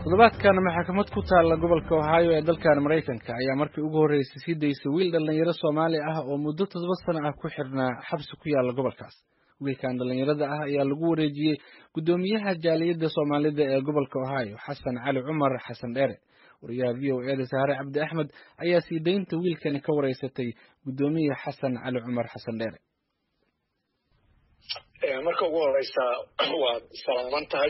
toddobaadkan maxkamad ku taalla gobolka ohio ee dalkan maraykanka ayaa markii ugu horreysay sii daysay wiil dhallinyaro soomaali ah oo muddo toddoba sano ah ku xirnaa xabsi ku yaalla gobolkaas wiilkan dhallinyarada ah ayaa lagu wareejiyey guddoomiyaha jaaliyadda soomaalida ee gobolka ohio xasan cali cumar xasan dheere wariyaha v o eda saare cabdi axmed ayaa sii daynta wiilkani ka wareysatay guddoomiye xasan cali cumar xasan dheere marka ugu horeysa waad salaaman tahay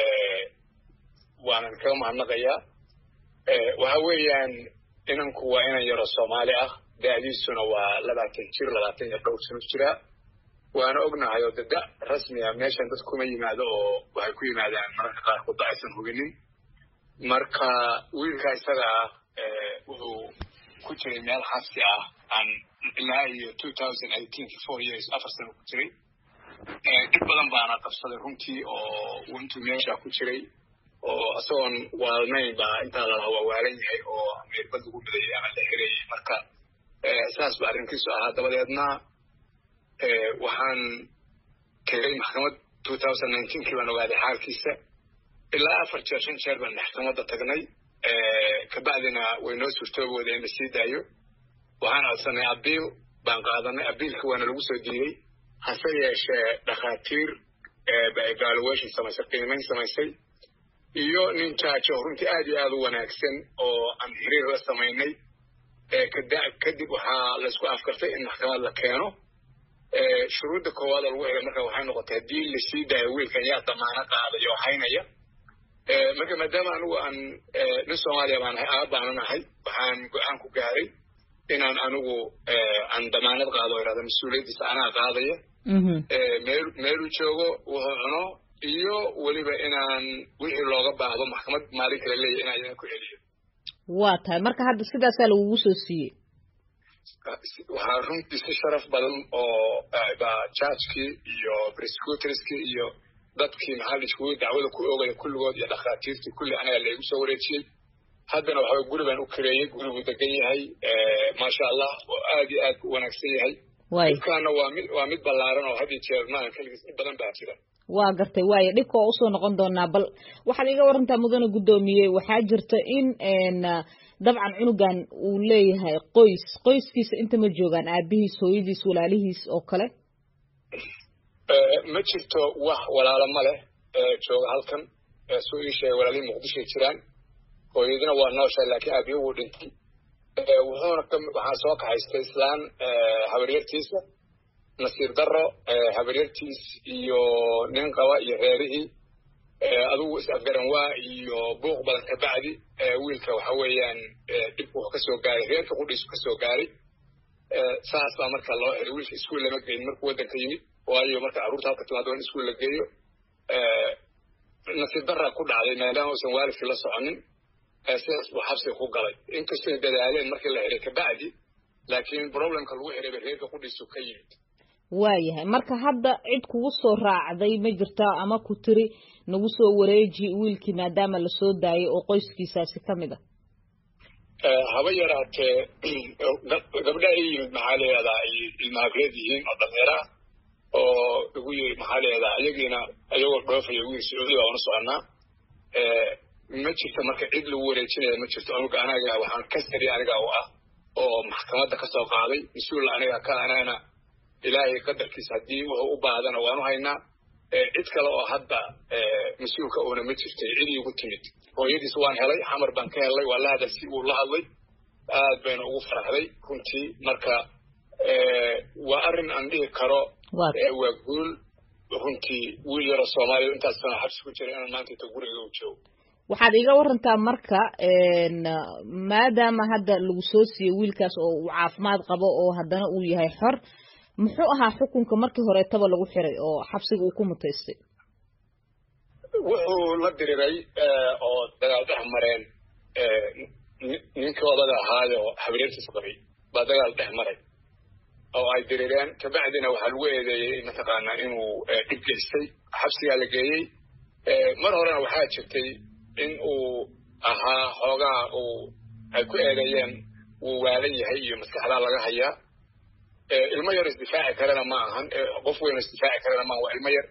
waanan kaga mahadnaqayaa waxa weeyaan inanku waa inan yaro soomaali ah da'diisuna waa labaatan jir labaatan iyo dhowr sano jiraa waana ognahay oo dada rasmiga meeshan dad kuma yimaado oo waxay ku yimaadaan mararka qaarkood ba aysan hubinin marka wiilka isaga ah wuxuu ku jiray meel xabsi ah aan ilaa iyo two thousand eighteenki four years afar sano ku jiray dhib badan baana qabsaday runtii oo intuu meesha ku jiray oo isagoon waalnayn baa intaa lalaha waa waalan yahay oo meerbad lagu midayay ama la xirayay marka saas ba arrinkiisu ahaa dabadeedna waxaan tegay maxkamad two thousand nineteenkii baan ogaaday xaalkiisa ilaa afar jeer shan jeer baan maxkamadda tagnay kabacdina way noo suurtoobooda in la sii daayo waxaan codsanay abiil baan qaadanay abiilka waana lagu soo diiday hase yeeshee dhakhaatiir evaluation samaysay qiimayn samaysay iyo nin jaajo runtii aad iyo aad u wanaagsan oo aan xiriir la samaynay kadib waxaa laisku afkartay in maxkamad la keeno shuruudda koowaad oo lagu xigay marka waxay noqotay haddii lasii daayo wiilkan yaa damaano qaadaya oo haynaya marka maadaama anigu aan nin soomaaliya baan ahay aab baanan ahay waxaan go-aan ku gaaray inaan anigu aan damaanad qaado o irahda mas-uuliyaddiisa anaa qaadaya meel meeluu joogo wuxuu cuno iyo weliba inaan wixii looga baahdo maxkamad maalin kale leeyahy inaan idan ku celiyo waa tahay marka hadda sidaasaa lagugu soo siiyey waxaa runtii si sharaf badan oo ba jajkii iyo prosecutorskii iyo dadkii maxaa iskugu dacwada ku oogaya kulligood iyo dhakhaatiirtii kulli anaga laygu soo wareejiyey haddana waxaa guri baan u kareeyey guriguu degan yahay maasha allah oo aad iyo aad u wanaagsan yahay dhibkaana waa mid waa mid ballaaran oo had iyo jeer maahan keligiis in badan baa jira waa gartay waayo dhibka waa usoo noqon doonaa bal waxaad iga warantaa mudane guddoomiye waxaa jirta in dabcan cunugan uu leeyahay qoys qoyskiisa inta ma joogaan aabihiis hooyadiis walaalihiis oo kale ma jirto wax walaalo ma leh jooga halkan suu ii sheegay walaalihii muqdishoay jiraan hooyadina waa nooshahay laakiin aabihi wuu dhintay wuxuuna waxaa soo kaxaystay islaan habaryartiisa nasiir daro habaryartiis iyo nin qaba iyo reerihii adugu is-afgaran waa iyo buuq badan kabacdi wiilka waxa weeyaan dhibku wuxuu kasoo gaaray reerka qudhiisu kasoo gaaray saas baa marka loo xiray wiilka iskuol lama geyin markuu waddanka yimid waayo marka carruurta halka timaado in iskuol la geeyo nasiib daraa ku dhacday maadaama uusan waalidkii la soconin sidaas buu xabsiga ku galay inkastoy dadaaleen markii la xiray kabacdi laakiin problemka lagu xirayba reerka qudhiisu ka yimid waayahay marka hadda cid kugu soo raacday ma jirta ama ku tiri nagu soo wareeji wiilkii maadaama lasoo daayay oo qoyskiisaasi ka mid a haba yaraatee gabdha i yimid maxaa leedaa ay ilmahabreed yihiin oo dhameera oo igu yiri maxaa leedaa iyagiina iyagoo dhoofaya wiil sacuudi baa una soconaa ma jirto marka cid lagu wareejinaya ma jirto anuga anaga waxaan kasari aniga u ah oo maxkamadda kasoo qaaday mas-uul aniga ka anana ilaahay qadarkiisa haddii wuxuu u baahdana waanu haynaa cid kale oo hadda mas-uulka uuna ma jirtay cid iigu timid hooyadiis waan helay xamar baan ka helay waa la hadal si uu la hadlay aad bayna ugu faraxday runtii marka waa arrin aan dhihi karo waa guul runtii wiil yaro soomaaliya intaas sana xabsi ku jira inaan maanta inta guriga u joogo waxaad iga warantaa marka maadaama hadda lagu soo siiyey wiilkaas oo uu caafimaad qabo oo haddana uu yahay xor muxuu ahaa xukunka markii horeetaba lagu xiray oo xabsiga uu ku mutaystay wuxuu la diriray oo dagaal dhex mareen ninkii odada ahaayo habareertiis qabay baa dagaal dhex maray oo ay dirireen kabacdina waxaa lagu eedeeyey mataqaanaa inuu dhib geystay xabsigaa la geeyey mar horena waxaa jirtay in uu ahaa xoogaa uu ay ku eedeeyeen wuu waalan yahay iyo maskaxdaa laga hayaa ilmo yar isdifaaci karana ma ahan qof weyn isdifaaci karana maahan waa ilmo yar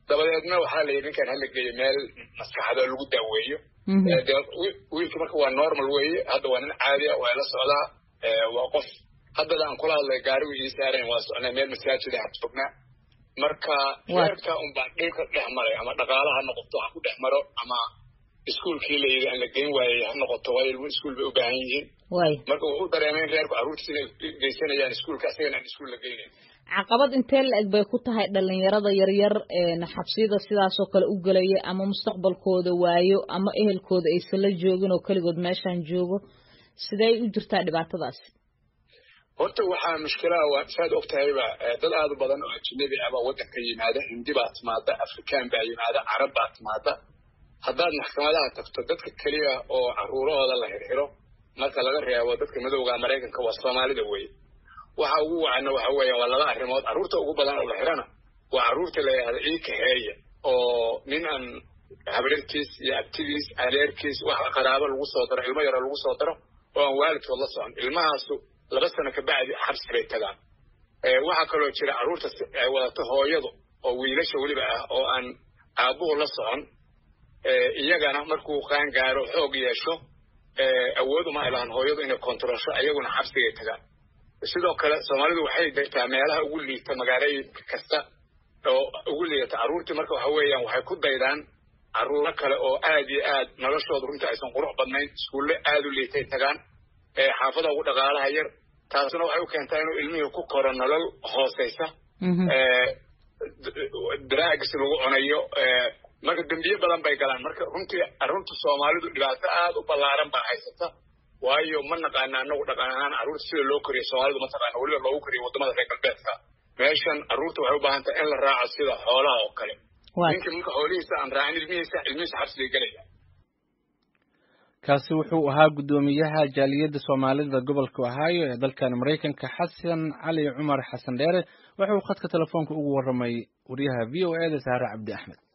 dabadeedna waxaa la yidhi ninkan hala geeyo meel maskaxda lagu daaweeyo dee wiilka marka waa normal weeye hadda waa nin caadi ah waa la socdaa waa qof haddada aan kula hadlay gaarigu ii saarayn waa socnaa meel masaajida ha joognaa marka reerka unbaa dhibka dhex maray ama dhaqaala ha noqoto ha ku dhex maro ama iskuolkii la yidhi aan la geyn waayey ha noqoto waayo ilmu iskuol bay u baahan yihiin marka wuxuu dareemay in reerku carruurtiis inay geysanayaan iskuolka asagana aan iskuol la geynayn caqabad intee la eg bay ku tahay dhalinyarada yaryar xabsiyada sidaasoo kale u gelaya ama mustaqbalkooda waayo ama ehelkooda aysan la joogin oo keligood meeshaan joogo sidee u jirtaa dhibaatadaasi horta waxaa mushkilaha waa saad og tahayba dad aada u badan oo ajnabi ah baa waddanka yimaada hindi baa timaada afrikaan baa yimaada carab baa timaada haddaad maxkamadaha tagto dadka keliya oo carruurahooda la xirxiro marka laga reebo dadka madowga maraykanka waa soomaalida weye waxa ugu wacana waxa weeya waa laba arrimood carruurta ugu badan oo la xirana waa carruurta la yidhahda ii kaxeeya oo nin aan habrirkiis iyo abtidiis adeerkiis wax qaraabo lagu soo daro ilmo yaroo lagu soo daro oo aan waalidkood la socon ilmahaasu laba sano kabacdi xabsi bay tagaan waxaa kaloo jira carruurta ay wadato hooyadu oo wiilasha weliba ah oo aan aabbuhu la socon iyagana markuu qaan gaaro xoog yeesho awood uma ilahan hooyadu inay kontarolsho iyaguna xabsigay tagaan sidoo kale soomaalidu waxay degtaa meelaha ugu liita magaalooyinka kasta oo ugu liidata carruurtii marka waxa weeyaan waxay ku daydaan carruuro kale oo aad iyo aad noloshooda runtii aysan qurux badnayn iskuulle aad u liitay tagaan xaafada ugu dhaqaalaha yar taasuna waxay u keentaa inuu ilmihii ku koro nolol hooseysa drags lagu cunayo marka dembiye badan bay galaan marka runtii arunta soomaalidu dhibaato aada u ballaaran baa haysata waayo ma naqaana anagu dhaqan ahaan carruurta sida loo koriyo soomaalidu ma taqaana weliba loogu koriyo waddamada reer galbeedka meeshan carruurta waxay u baahan tahay in la raaco sida xoolaha oo kale ninkii marka xoolihiisa aan raacin ilmihiisa ilmihiisa xabsigay gelaya kaasi wuxuu ahaa guddoomiyaha jaaliyadda soomaalida gobolka ohio ee dalkan maraykanka xasan cali cumar xasan dheere wuxuu khadka telefoonka ugu warramay wariyaha v o e da saare cabdi axmed